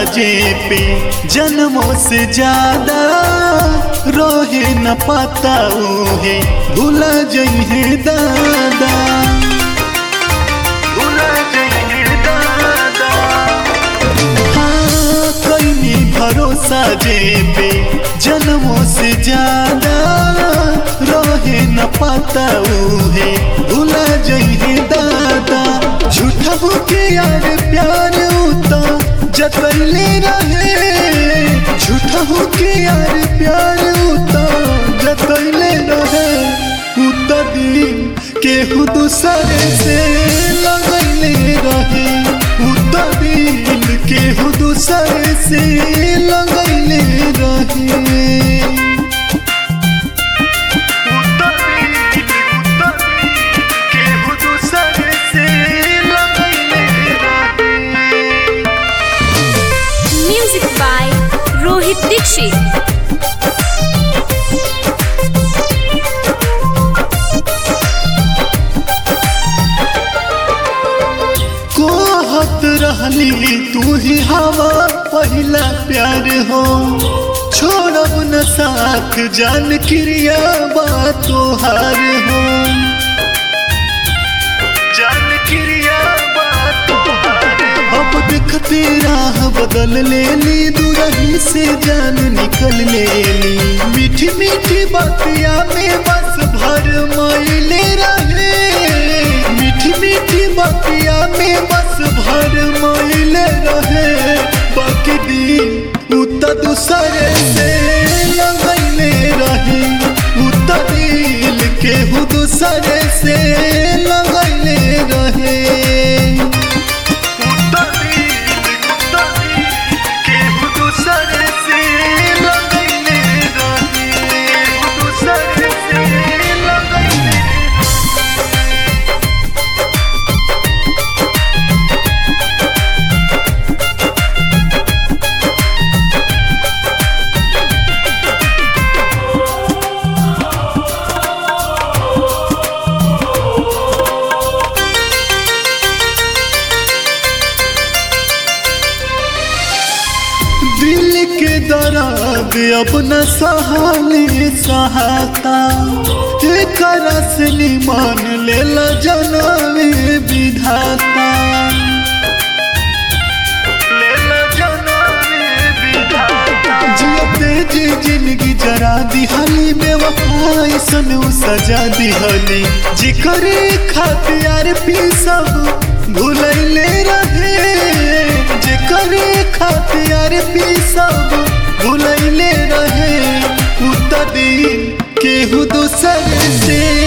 जे पे जन्मों से ज्यादा रोहे न पाता है भूला जइहे दादा भूला जइहे दादा हाँ कैनी भरोसा जे पे जन्मों से ज्यादा रोहे न पाता है भूला जइहे दादा झूठा के यार प्यार उता जतले रहे झूठा के यार प्यार उता जतले रहे उता दिल केहू दूसरे से लगले रहे उता दिल केहू दूसरे से लगले रहे केहू दूसरे से लगले रहे म्यूजिक बाय रोहित दीक्षित कोहत रहली तू ही हवा पहला प्यार हो छोड़ब न साथ जान क्रिया बात तोहार हो जान क्रिया बात तोहार अब देखते राह बदल ले ली दूरही से जान निकल ले ली मीठी मीठी बातिया में बस भर मायले रहे मीठी मीठी बातिया में बस भर मायले रहे बाकी दिल उता दूसरे से लगैले रहे उता दिल केहू दूसरे से लगैले रहे उता दिल उता दिल केहू दूसरे से लगैले रहे केहू दूसरे से लगैले दिल के दर्द अपना सहाली सहाता एकर असली मान लेला जनमे विधाता लेला जनमे विधाता जियते जी जिंदगी जरा दिहली बेवफाई सन उ सजा दिहली जिकरे खातिर पी सब भूलैले रहे जेकरे खातिर पी सब भूलैले रहे उता दिल केहू दूसरे से